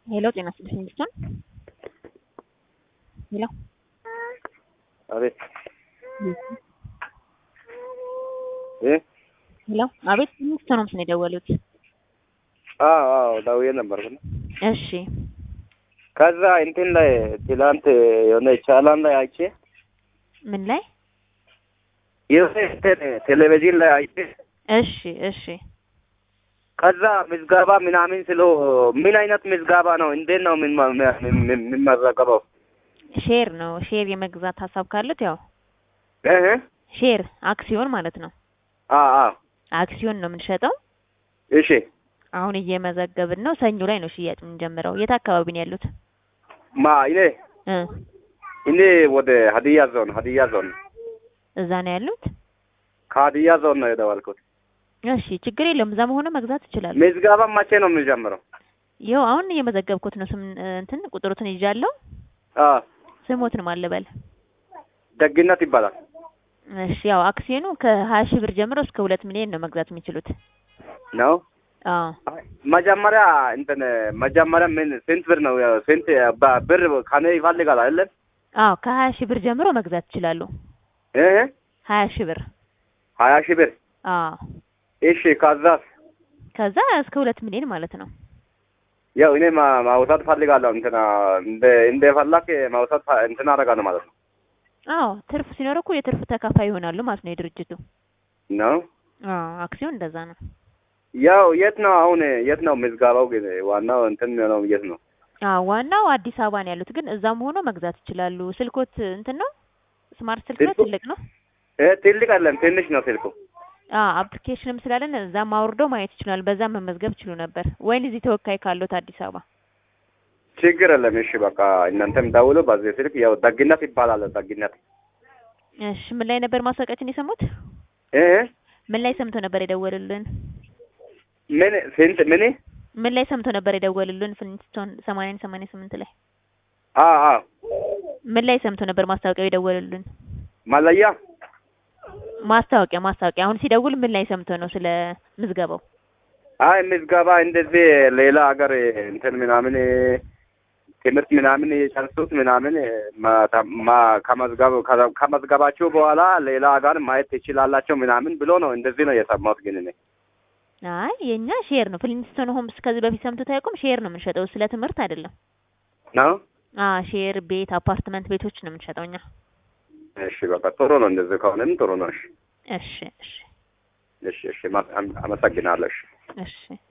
ሄሎ ጤና ይስጥልኝ ልጅቷን ሄሎ አቤት እ ሄሎ አቤት ሚኒስትር ነው ምስል የደወሉት አዎ አዎ ደውዬ ነበርኩ እና እሺ ከዛ እንትን ላይ ትላንት የሆነ ቻላን ላይ አይቼ ምን ላይ የሆነ እንትን ቴሌቪዥን ላይ አይቼ እሺ እሺ ከዛ ምዝገባ ምናምን ስለው ምን አይነት ምዝገባ ነው? እንዴት ነው የምንመዘገበው? ሼር ነው ሼር የመግዛት ሀሳብ ካሉት ያው እህ ሼር አክሲዮን ማለት ነው አ አ አክሲዮን ነው የምንሸጠው እሺ አሁን እየመዘገብን ነው ሰኞ ላይ ነው ሽያጭ የምንጀምረው የት አካባቢ ነው ያሉት ማ እኔ እ እኔ ወደ ሀዲያ ዞን ሀዲያ ዞን እዛ ነው ያሉት ከሀዲያ ዞን ነው የደወልኩት። እሺ ችግር የለውም እዛ መሆኑ መግዛት ይችላሉ ምዝገባ መቼ ነው የምንጀምረው? ይኸው አሁን እየመዘገብኩት ነው ስም እንትን ቁጥሩትን ይዣለሁ አ ስሞትን ማልበል ደግነት ይባላል። እሺ ያው አክሲዮኑ ከሀያ ሺህ ብር ጀምሮ እስከ ሁለት ሚሊዮን ነው መግዛት የሚችሉት ነው አዎ መጀመሪያ እንትን መጀመሪያ ምን ስንት ብር ነው ስንት በ- ብር ከኔ ይፈልጋል አይደለም? አዎ ከሀያ ሺህ ብር ጀምሮ መግዛት ይችላሉ እህ ሀያ ሺህ ብር ሀያ ሺህ ብር አዎ እሺ። ከዛስ ከዛ እስከ ሁለት ሚሊዮን ማለት ነው ያው እኔ ማ- ማውጣት ፈልጋለሁ እንትና እንደ እንደ ፈላክ ማውጣት ፈ- እንትን አደርጋለሁ ማለት ነው አዎ ትርፍ ሲኖር እኮ የትርፍ ተካፋይ ይሆናሉ ማለት ነው የድርጅቱ ነው። አዎ አክሲዮን እንደዛ ነው ያው የት ነው አሁን የት ነው ምዝገባው? ግን ዋናው እንትን ነው የት ነው? አዎ ዋናው አዲስ አበባ ነው ያሉት ግን እዛም ሆኖ መግዛት ይችላሉ ስልኮት እንትን ነው ስማርት ስልክ ነው ስልኩ? ትልቅ ነው እ ትልቅ አይደለም ትንሽ ነው ስልኩ። አዎ አፕሊኬሽንም ስላለን እዛም አውርደው ማየት ይችላል በዛም መመዝገብ ይችሉ ነበር ወይን እዚህ ተወካይ ካሉት አዲስ አበባ ችግር የለም። እሺ በቃ እናንተም ደውሎ በዚህ ስልክ ያው ደግነት ይባላል። ደግነት እሺ ምን ላይ ነበር ማስታወቂያችን የሰሙት እ ምን ላይ ሰምቶ ነበር የደወሉልን ምን ስንት ምን ምን ላይ ሰምቶ ነበር የደወሉልን ፍሊንስቶን ሰማንያን ሰማንያ ስምንት ላይ አ አ ምን ላይ ሰምቶ ነበር ማስታወቂያው የደወሉልን መለያ ማስታወቂያ ማስታወቂያ አሁን ሲደውል ምን ላይ ሰምቶ ነው ስለ ምዝገባው አይ ምዝገባ እንደዚህ ሌላ ሀገር እንትን ምናምን ትምህርት ምናምን የጨርሱት ምናምን ማ- ማ- ከመዝገብ ከ- ከመዝገባችሁ በኋላ ሌላ ሀገር ማየት ትችላላቸው ምናምን ብሎ ነው እንደዚህ ነው የሰማሁት። ግን እኔ አይ የኛ ሼር ነው ፍሊንስቶን ሆምስ ከዚህ በፊት ሰምቶት አያውቁም ሼር ነው የምንሸጠው ስለ ትምህርት አይደለም ነው። አ ሼር ቤት አፓርትመንት ቤቶች ነው የምንሸጠው እኛ እሺ በቃ ጥሩ ነው። እንደዚህ ከሆነም ጥሩ ነው። እሺ እሺ እሺ እሺ እሺ ማ- አመሰግናለሁ። እሺ እሺ